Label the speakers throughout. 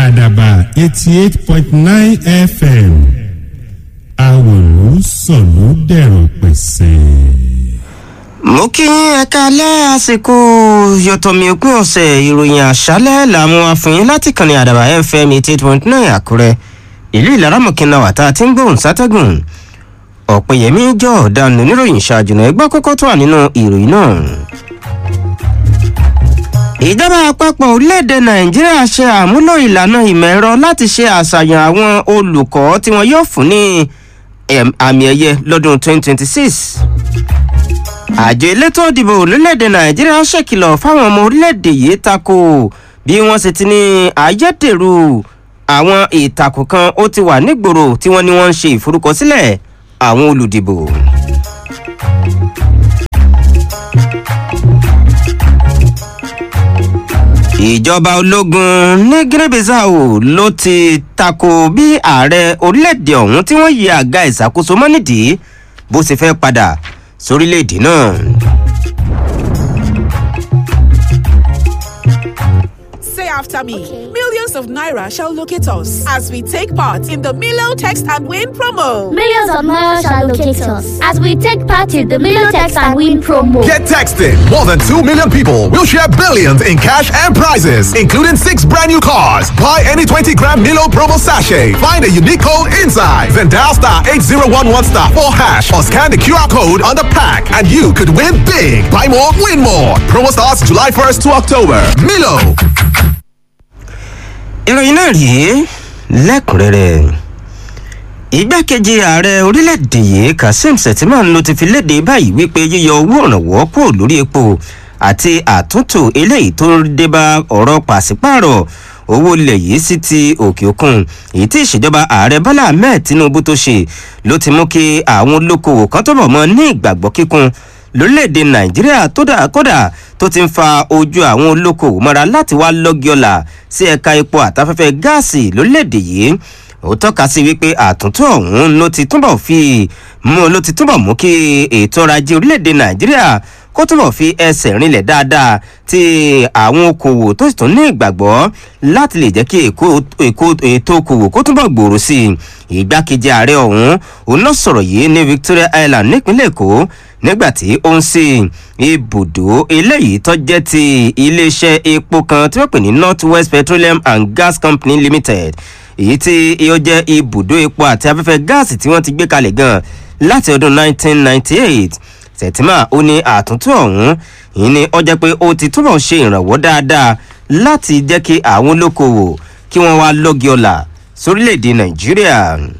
Speaker 1: àdàbà eighty eight point nine fm àwòrán sọ̀lú dẹ̀rọ̀ pẹ̀sẹ̀.
Speaker 2: mo kí yín ẹ̀ka alẹ́ àsìkò yọ̀tọ̀mí òpin ọ̀sẹ̀ ìròyìn àṣálẹ̀ làwọn afẹ́yìn láti kànnì àdàbà fm eighty eight point nine àkúrẹ́ ìlú ìlaramọ̀kìnà wàtá tí ń gbóhùn sátẹ́gùn ọ̀pẹ̀yẹmí jọ ọ̀daràn oníròyìn ṣáájú náà ẹgbẹ́ kọ́kọ́ tó wà nínú ìròyìn náà. ìjọba àpapọ̀ orílẹ̀-èdè nàìjíríà ṣe àmúlò ìlànà ìmọ̀ ẹ̀rọ láti ṣe àṣàyàn àwọn olùkọ́ tí wọn yóò fún ní àmì ẹ̀yẹ lọ́dún 2026 àjọ elétò ìdìbò orílẹ̀-èdè nàìjíríà ṣèkìlọ̀ fáwọn ọmọ orílẹ̀-èdè yìí tako bí wọ́n ṣe ti ní ayédèrú àwọn ìtàkùn kan ó ti wà nígboro tí wọ́n ní wọ́n ń ṣe ìforúkọsílẹ̀ àwọn olùdìbò. ìjọba ológun ní guinea-bissau ló ti tako bí ààrẹ orílẹ̀-èdè ọ̀hún tí wọ́n yí àga ìṣàkóso mọ́ nídìí bó ṣe fẹ́ padà sórílẹ̀-èdè náà.
Speaker 3: Say after me. Millions of naira shall locate us as we take part in the Milo Text and Win promo.
Speaker 4: Millions of naira shall locate us as we take part in the Million Text and Win promo.
Speaker 5: Get texting. More than 2 million people will share billions in cash and prizes, including six brand new cars. Buy any 20 gram Milo promo sachet. Find a unique code inside. Then dial star 8011 star 4 hash or scan the QR code on the pack and you could win big. Buy more, win more. Promo starts July 1st to October. Milo.
Speaker 2: ìròyìn náà rèé lẹ́kùnrẹ́rẹ́ igbákejì ààrẹ orílẹ̀-èdè yìí kazeem setiman ló ti fi léde báyìí wípé yíyọ owó ìrànwọ́ kúrò lórí epo àti àtúntò eléyìí tó dé bá ọ̀rọ̀ pàṣípààrọ̀ owó ilẹ̀ yìí sí ti òkè òkun èyí tí ìṣèjọba ààrẹ bọ́lá ahmed tinubu tó ṣe ló ti mú kí àwọn olókoòwò kan tó bọ̀ mọ́ ní ìgbàgbọ́ kíkún lórílẹ̀‐èdè nàìjíríà kódà tó ti ń fa ojú àwọn olókoòwò mọ́ra láti wá lọ́gíọ́là sí ẹ̀ka epo àtafẹ́fẹ́ gáàsì lórílẹ̀‐èdè yìí ó tọ́ka sí wípé àtúntò ọ̀hún ló ti túbọ̀ fi mú ló ti túbọ̀ mú kí ètò ọrọ̀ ajé orílẹ̀‐èdè nàìjíríà kó túbọ̀ fi ẹsẹ̀ rinlẹ̀ dáadáa tí àwọn okòwò tó sì tún ní ìgbàgbọ́ láti lè jẹ́ kí ètò okòwò kó túbọ̀ gbòòrò sí i ìgbákejì ààrẹ ọ̀hún òun náà sọ̀rọ̀ yìí ní victoria island nípínlẹ̀ èkó nígbàtí ó ń sin ibùdó eléyìí tó jẹ́ ti iléeṣẹ́ epo kan tí wọ́n pè ní north west petroleum and gas company limited èyí tí ó jẹ́ ibùdó epo àti afẹ́fẹ́ gáàsì tí wọ́n ti gbé kalẹ̀ gan láti ọdún 1998 sẹ̀tìmá ó ní àtúntò ọ̀hún yìí ni ó jẹ́ pé ó ti túbọ̀ ṣe ìrànwọ́ dáadáa láti jẹ́ kí àwọn olókoòwò kí wọ́n wá lọ́gì ọ̀la sórílẹ̀‐èdè nàìjíríà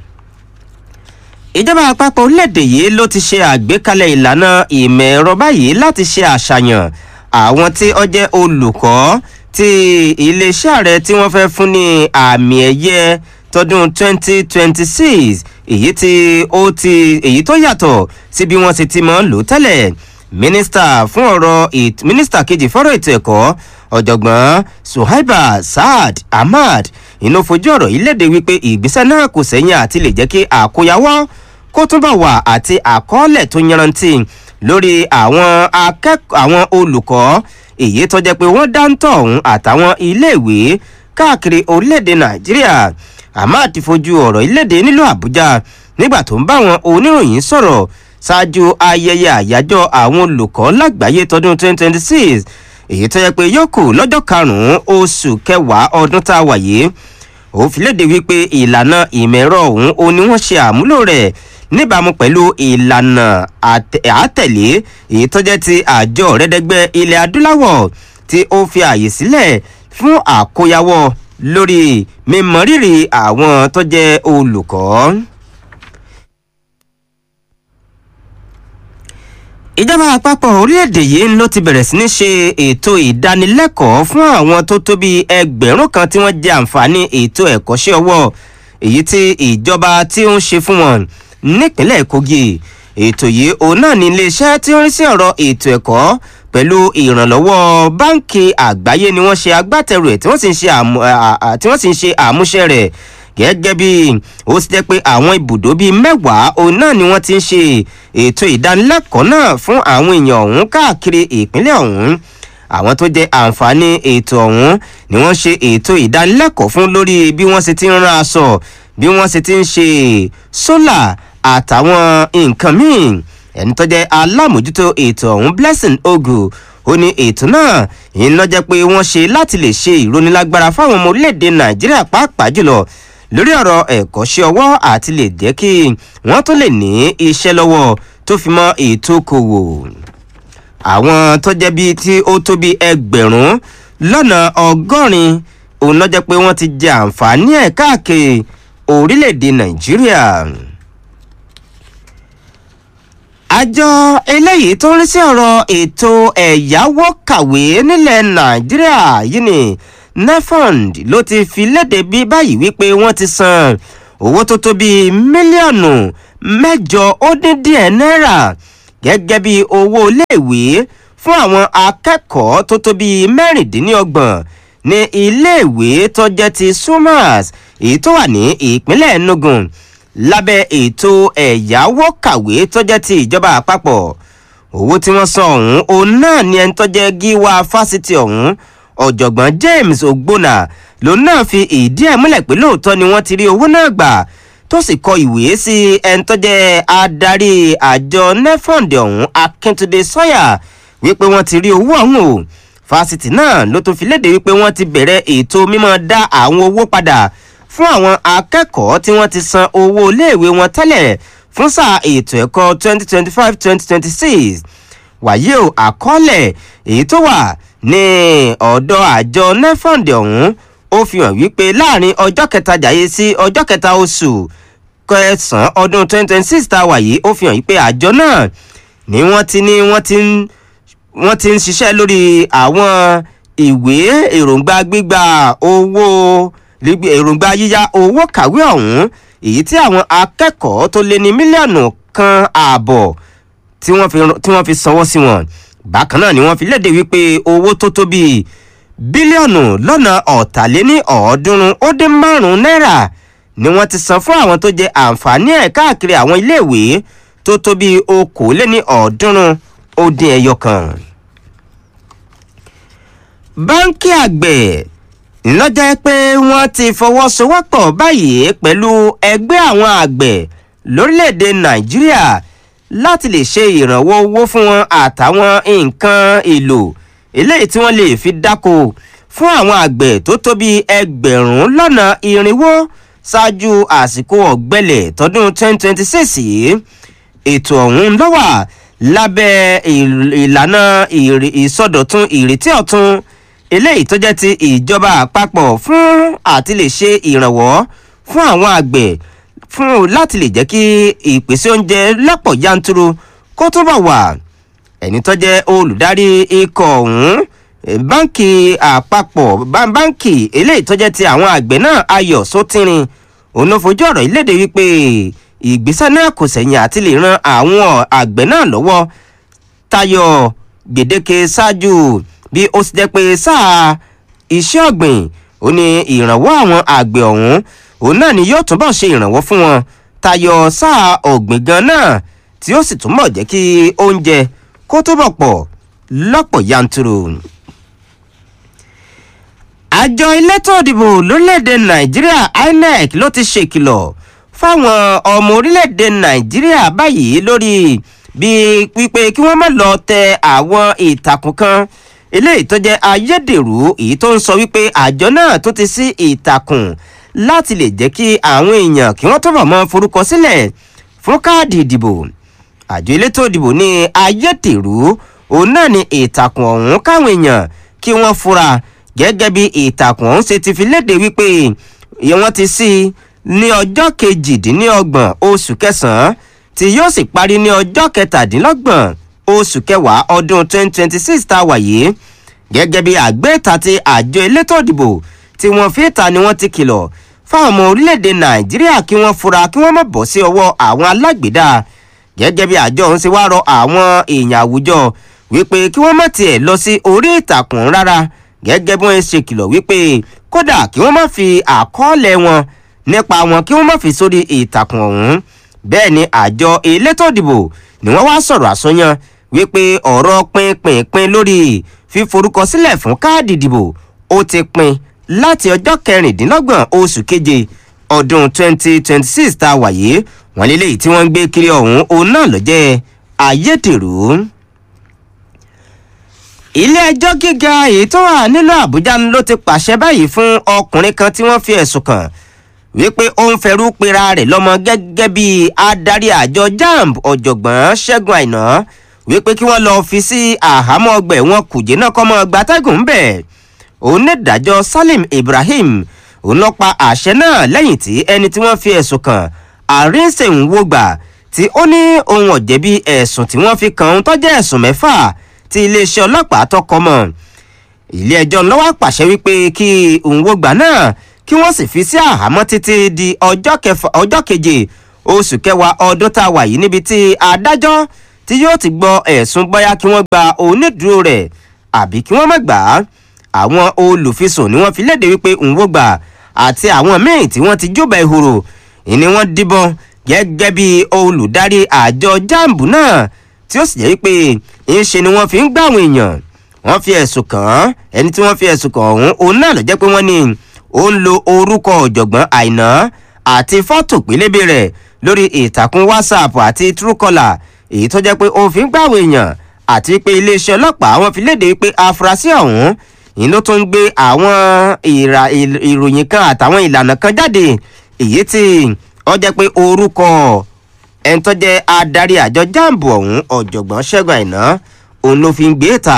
Speaker 2: ìjọba àpapọ̀ orílẹ̀-èdè yìí ló ti ṣe àgbékalẹ̀ ìlànà ìmọ̀ ẹ̀rọ báyìí láti ṣe àṣàyàn àwọn tí ó jẹ́ olùkọ́ tí iléeṣẹ́ ààrẹ tí wọ́n fẹ́ fún ní àmì ẹ̀yẹ tọdún 2026 èyí tí ó ti èyí tó yàtọ̀ sí bí wọ́n ti ti mọ́ lò tẹ́lẹ̀ mínísítà fún ọ̀rọ̀ mínísítà kejì fọ́rọ̀ ètò ẹ̀kọ́ ọ̀jọ̀gbọ́n suhaiba saad ahmad inú fojú ọ̀rọ̀ yìí léde wípé ìgbésẹ̀ náà kò sẹ́yìn àti lè jẹ́ kí àkóyawọ́ kó túbọ̀ wà àti àkọọ́lẹ̀ tó yanrantí lórí àwọn akẹ́kọ̀ọ́ àwọn olùkọ́ èyí tó jẹ́ pé wọ́n dáńtọ̀ ọ̀hún àtàwọn iléèwé káàkiri orílẹ̀-èdè nàìjíríà ahmad fojú ọ̀rọ̀ ìlédè nílùú àbújá nígbà tó ń bá àwọn oníròyìn sọ̀rọ̀ ṣáájú ayẹyẹ àyájọ́ àwọn olùkọ́ lágbàáyé tọdún 2026 èyí tó yẹ pé yóò kù lọ́jọ́ karùn-ún oṣù kẹwàá ọdún tá a wà yìí ó fi léde wípé ìlànà ìmẹ̀rọ ọ̀hún ó ní wọ́n ṣe àmúlò rẹ̀ níbàámu pẹ̀lú ìlànà àtẹ̀lé èyí tó jẹ́ ti àjọ rẹ́dẹ́gbẹ́ ilẹ̀ adúláwọ̀ tí ó fi àyè sílẹ̀ fún àkóyawọ́ lórí mímọrírì àwọn tó jẹ́ olùkọ́. ìjọba àpapọ̀ orílẹ̀-èdè yìí ló ti bẹ̀rẹ̀ sí ní ṣe ètò ìdánilẹ́kọ̀ọ́ fún àwọn tó tó bí ẹgbẹ̀rún kan tí wọ́n jẹ àǹfààní ètò ẹ̀kọ́ṣẹ́ ọwọ́ èyí tí ìjọba tí ó ń ṣe fún wọn nípínlẹ̀ kogi ètò yìí òun náà ní iléeṣẹ́ tí ó ń rí sí ọ̀rọ̀ ètò ẹ̀kọ́ pẹ̀lú ìrànlọ́wọ́ báńkì àgbáyé ni wọ́n ṣe agbátẹrù ẹ̀ tí wọ́n sì ń ṣe àmúṣe rẹ̀ gẹ́gẹ́ bí ó ti jẹ́ pé àwọn ibùdó bíi mẹ́wàá òun náà ni wọ́n ti ń ṣe ètò ìdánilẹ́kọ̀ọ́ náà fún àwọn èèyàn ọ̀hún káàkiri ìpínlẹ̀ ọ̀hún àwọn tó jẹ àǹfààní ètò ọ̀hún ni wọ́n ṣe ètò ìdánilẹ́kọ̀ọ́ fún lórí bí wọ́n ṣe ti ń rán aṣọ bí wọ́n ṣe ti ń ṣe sólà àtàwọn nǹkan míì ẹni tó jẹ́ alámòjútó ètò ọ̀hún blessing ogu ó ní ètò náà iná jẹ́ pé wọ́n ṣe láti lè ṣe ìrónilágbára fáwọn ọmọ orílẹ̀-èdè nàìjíríà pàápàá jùlọ lórí ọ̀rọ̀ ẹ̀kọ́ṣẹ́ ọwọ́ àti lè jẹ́ kí wọ́n tó lè ní iṣẹ́ lọ́wọ́ tó fi mọ́ ètò okòwò àwọn tó jẹ́ bíi tí ó tó bíi ẹgbẹ̀rún lọ́nà ọgọ́rin òun náà jẹ́ pé wọ́n ti jẹ àǹfààní ẹ̀ káàkiri orílẹ̀-èdè nàìjíríà àjọ eléyìí tó ń rí sí ọ̀rọ̀ ètò ẹ̀yáwó kàwé nílẹ̀ nàìjíríà yìí ni nefond ló ti fi léde bí báyìí wípé wọ́n ti san owó tó tó bíi mílíọ̀nù mẹ́jọ ó dín díẹ̀ náírà gẹ́gẹ́ bí owó iléèwé fún àwọn akẹ́kọ̀ọ́ tó tó bíi mẹ́rìndínlọ́gbọ̀n ní iléèwé tó jẹ́ ti sumas èyí tó wà ní ìpínlẹ̀ enugu lábẹ́ ètò ẹ̀yáwó kàwé tó jẹ́ ti ìjọba àpapọ̀ owó tí wọ́n san ọ̀hún òun náà ni ẹni tó jẹ́ gíwá fásitì ọ̀hún ọ̀jọ̀gbọ́n james ogbonna lòun náà fi ìdí ẹ̀ múlẹ̀ pé lóòótọ́ ni wọ́n ti rí owó náà gbà tó sì kọ ìwé sí ẹni tó jẹ́ adarí àjọ nefond ọ̀hún akíntúndé sọ́yà wípé wọ́n ti rí owó ọ̀hún o fásitì náà ló tún fi léde wípé wọ́n ti bẹ̀rẹ̀ ètò mímọ́ dá àwọn owó padà fún àwọn akẹ́kọ̀ọ́ tí wọ́n ti san owó iléèwé wọn tẹ́lẹ̀ fún sáà ètò ẹ̀kọ́ 2025-2026 wàyí o àkọọ́lẹ̀ èyí tó wà ní ọ̀dọ̀ àjọ nefond ọ̀hún ó fi hàn wípé láàrin ọjọ́ kẹta jàyé sí ọjọ́ kẹta oṣù kẹsàn-án ọdún 2026 tá a wà yìí ó fi hàn wípé àjọ náà ni wọ́n ti ní wọ́n ti ń wọ́n ti ń ṣiṣẹ́ lórí àwọn ìwé èròǹgbà gbígba owó èròǹgbà yíyá owó kàwé ọ̀hún èyí tí àwọn akẹ́kọ̀ọ́ tó lé ní mílíọ̀nù kan ààbọ̀ tí wọ́n fi sanwó sí wọn bákan náà ni wọ́n fi léde wípé owó tó tó bíi bílíọ̀nù lọ́nà ọ̀tàléní ọ̀ọ́dúnrún ó dín márùn-ún náírà ni wọ́n ti san fún àwọn tó jẹ àǹfààní ẹ̀ káàkiri àwọn iléèwé tó tó bíi okòóléní ọ̀ọ́dúnrún ó dín ẹyọ kan. báńkì àgbẹ̀ lọ́jọ́ pé wọ́n ti fọwọ́sowọ́pọ̀ báyìí pẹ̀lú ẹgbẹ́ àwọn àgbẹ̀ lórílẹ̀‐èdè nàìjíríà láti lè ṣe ìrànwọ́ owó fún wọn àtàwọn nǹkan èlò eléyìí tí wọ́n lè fi dáko fún àwọn àgbẹ̀ tó tó bí ẹgbẹ̀rún lọ́nà irinwó ṣáájú àsìkò ọ̀gbẹ́lẹ̀ tọdún 2026 yìí ètò ọ̀hún lọ́wà lábẹ́ ìlànà ìsọdọ̀tun ìrètí ọ̀tun eléyìí tó jẹ́ ti ìjọba àpapọ̀ fún àti lè ṣe ìrànwọ́ fún àwọn àgbẹ̀ fún láti lè jẹ́ kí ìpèsè oúnjẹ lọ́pọ̀ yanturu kó túbọ̀ wà ẹni tó jẹ́ olùdarí ikọ̀ ọ̀hún báńkì àpapọ̀ báńkì eléyìí tó jẹ́ ti àwọn àgbẹ̀ náà ayọ̀ sótìrín òun ló fojú ọ̀rọ̀ ìlédè wípé ìgbésẹ̀ náà kò sẹ̀yìn àti lè ran àwọn àgbẹ̀ náà lọ́wọ́ tayọ gbèdéke ṣáájú bí ó ti jẹ́ pé sáà iṣẹ́ ọ̀gbìn ó ní ìrànwọ́ àwọn àgbẹ̀ ọ̀hún òun náà ni yóò túbọ̀ ṣe ìrànwọ́ fún wọn tayọ sáà ọ̀gbìn gan náà tí ó sì túbọ̀ jẹ́ kí oúnjẹ kó túbọ̀ pọ̀ lọ́pọ̀ yanturu. àjọ elétò òdìbò lórílẹ̀‐èdè nàìjíríà inec ló ti ṣèkìlọ̀ fáwọn ọmọ orílẹ̀‐èdè nàìjíríà báyìí lórí bí wípé kí wọ́n má lọ tẹ àwọn ìtàkùn kan eléyìí tó jẹ́ ayédèrú èyí tó ń sọ wípé àjọ náà tó ti sí ìtàkùn láti lè jẹ́ kí àwọn èèyàn kí wọ́n túbọ̀ mọ forúkọ sílẹ̀ fún káàdì ìdìbò àjọ elétò ìdìbò ní ayédèrú òun náà ni ìtàkùn ọ̀hún káwọn èèyàn kí wọ́n fura gẹ́gẹ́ bí ìtàkùn ọ̀hún ṣe ti fi léde wípé wọ́n ti sí ní ọjọ́ kejìdínlọ́gbọ̀n oṣù kẹsàn-án tí yóò sì parí ní ọjọ́ kẹtàdínlọ́gbọ̀n oṣù kẹwàá ọdún 2026 tá a wà yìí gẹ́gẹ́ bí àgbéta ti àjọ elétò ìdìbò tí wọ́n fi ta ni wọ́n ti kìlọ̀ fáwọn ọmọ orílẹ̀-èdè nàìjíríà kí wọ́n fura kí wọ́n má bọ̀ sí ọwọ́ àwọn alágbèédá gẹ́gẹ́ bí àjọ ọ̀hún ṣe wá rọ àwọn èèyàn àwùjọ wípé kí wọ́n má tiẹ̀ lọ sí orí ìtàkùn rárá gẹ́gẹ́ bí wọ́n ṣe kìlọ̀ wípé kódà kí wọ́n má fi àkọọ́lẹ̀ wọn nípa wọn kí wọ́n má fi sórí ìtàkùn ọ̀hún bẹ́ẹ̀ ni àjọ elétò ìdìbò ni wọ́n wá sọ̀rọ̀ àsọyàn wípé ọ̀rọ̀ pínpínpín lórí fíforúkọsílẹ̀ fún káàdì ìdìbò ó ti pin láti ọjọ́ kẹrìndínlọ́gbọ̀n oṣù keje ọdún 2026 tá a wà yìí wọ́n lélẹ́yìí tí wọ́n ń gbé kiri ọ̀hún òun náà ló jẹ́ ayédèrú ilé ẹjọ́ gíga èyí tó wà nílùú àbújá ló ti pàṣẹ báyìí fún ọkùnrin kan tí wọ́n fi ẹ̀sùn kàn wípé ó ń fẹrú pera rẹ̀ lọ́mọ gẹ́gẹ́ bí adarí àjọ jamb ọ̀jọ̀gbọ́n ṣẹ́gun àìná wípé kí wọ́n lọ́ọ́ fi sí àhámọ́ ọgbà ẹ̀wọ̀n kùjé náà kọ́ mọ́ gbatẹ́gùn ń bẹ̀ onídàájọ́ salim ibrahim òun ló pa àṣẹ náà lẹ́yìn tí ẹni tí wọ́n fi ẹ̀sùn kàn àrínsèǹwògbà tí ó ní ohun ọ̀jẹ̀bi ẹ̀sùn tí wọ́n fi kàn ń tọ́jú ẹ̀sùn mẹ́fà tí iléeṣẹ́ ọlọ́pàá tọkọ mọ̀ ilé ẹjọ́ lọ́wọ́ pàṣẹ wípé kí òǹwògbà náà kí wọ́n sì fi sí àhámọ́ títí di ọjọ́ keje oṣù kẹwàá ọdún tá a wà yìí níbi tí adájọ́ tí yóò ti gbọ́ ẹ̀sùn bóyá kí wọ́n gba onídùúró rẹ̀ àbí kí wọ́n má gbà á àwọn olùfisùn ni wọ́n fi léde wípé òǹwògbà àti àwọn míì tí wọ́n ti júbà ìhòrò ìní wọ́n díbọn gẹ́gẹ́ bí olùdarí àjọ jamb náà tí ó sì jẹ́ wípé ńṣe ni wọ́n fi ń gbà àwọn èèyàn wọ́n fi ẹ̀sùn kàn án ẹni tí wọ́n fi ẹ̀sùn kàn ọ̀hún òun náà ló jẹ́ pé wọ́n ní ó ń lo orúkọ ọ̀jọ̀gbọ́n àìná àti fọ́tò pélébé rẹ̀ lórí ìtàkùn whatsapp àti truecaller èyí tó jẹ́ pé ó fi ń gbà àwọn èèyàn àti pé iléeṣẹ́ ọlọ́pàá wọn fi léde wípé afurasí ọ̀hún ìyẹn ló tún ń gbé àwọn ìròyìn kan àtàwọn ìlànà kan jáde èyí tí ó jẹ́ pé orúkọ ẹni tó jẹ́ adarí àjọ jamb ọ̀hún ọ̀jọ̀gbọ́n ṣẹ́gun àìná òun ló fi ń gbé ta.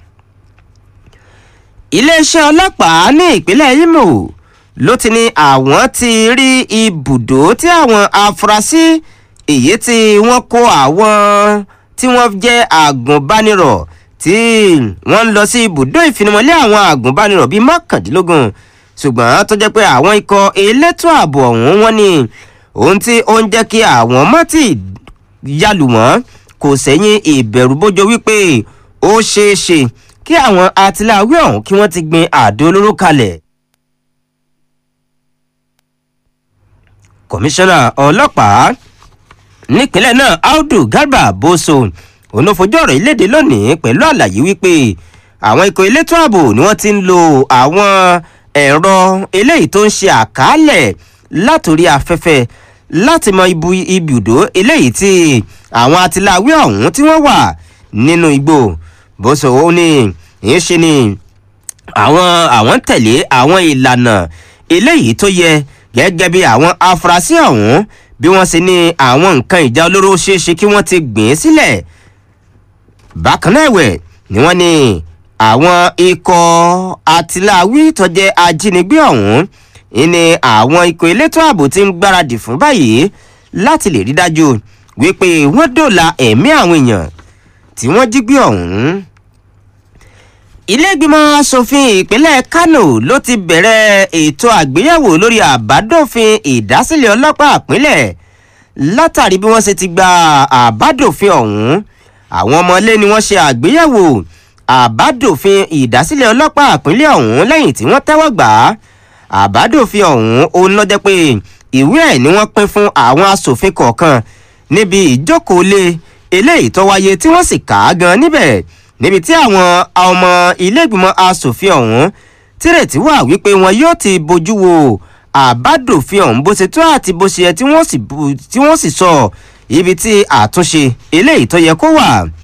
Speaker 2: iléeṣẹ́ ọlọ́pàá ní ìpínlẹ̀ imo ló ti ní àwọn ti rí ibùdó tí àwọn afurasí èyí tí wọ́n kó àwọn tí wọ́n jẹ́ àgùnbánirọ̀ tí wọ́n ń lọ sí ibùdó ìfinimọ̀lé àwọn àgùnbánirọ̀ bíi mọ́kàndínlógún ṣùgbọ́n tó jẹ́ pé àwọn ikọ̀ elétò ààbò ọ̀hún wọ́n ní ohun tí ó ń jẹ́ kí àwọn mọ́tì yálù wọ́n kò sẹ́yìn ìbẹ̀rù bójó wípé ó ṣeé ṣe kí àwọn atiláwí ọ̀hún kí wọ́n ti gbin àdó olóró kalẹ̀. kọmíṣánná ọlọ́pàá nípínlẹ̀ náà audu garba boso onofojú ọ̀rọ̀ ìlédè lónìí pẹ̀lú àlàyé wípé àwọn ikọ̀ elétò ààbò ni wọ́n ti ń lo àwọn ẹ̀rọ eléyìí tó ń ṣe àkálẹ̀ látòrí afẹ́fẹ́ láti mọ ibu ibùdó eléyìí tí àwọn atiláwí ọ̀hún tí wọ́n wà nínú igbó bó so ó ní ìyẹn ṣe ni àwọn àwọn tẹ̀lé àwọn ìlànà eléyìí tó yẹ gẹ́gẹ́ bí àwọn afurasí ọ̀hún bí wọ́n ṣe ní àwọn nǹkan ìjà olóró ṣeéṣe kí wọ́n ti gbìn sílẹ̀ bákan náà ẹ̀wẹ̀ ni wọ́n ní àwọn ikọ̀ atiláwí tó jẹ́ ajínigbé ọ̀hún ìní àwọn ikọ̀ elétò ààbò ti ń gbáradì fún báyìí láti lè rí dájú wípé wọ́n dòla ẹ̀mí àwọn èèyàn tí wọ́n jí gbé ọ̀hún. ilé ìgbìmọ̀ asòfin ìpínlẹ̀ kano ló ti bẹ̀rẹ̀ ètò àgbéyẹ̀wò lórí àbádòfin ìdásílẹ̀ ọlọ́pàá ìpínlẹ̀ látàrí bí wọ́n ṣe ti gba àbádòfin ọ̀hún àwọn ọmọlé ni wọ́n ṣe àgbéyẹ̀wò àbádòfin ìdásílẹ̀ ọlọ́pàá ìpínlẹ̀ ọ̀hún lẹ́yìn tí wọ́n tẹ́wọ́ gbà á àbádòfin ọ̀hún òun ló jẹ́ pé ìwé ẹ̀ ni wọ́n pín fún àwọn asòfin kọ̀ọ̀kan níbi ìjókòólé eléyìí tó wáyé tí wọ́n sì kà á gan níbẹ̀ níbi tí àwọn ọmọ iléègbìmọ̀ asòfin ọ̀hún tírètí wà wípé wọn yóò ti bójú wo àbádòfin ọ̀hún bó ṣe tó àti bó ṣe yẹ tí wọ́n sì sọ ibi tí àtúnṣe eléyìí tó yẹ kó wà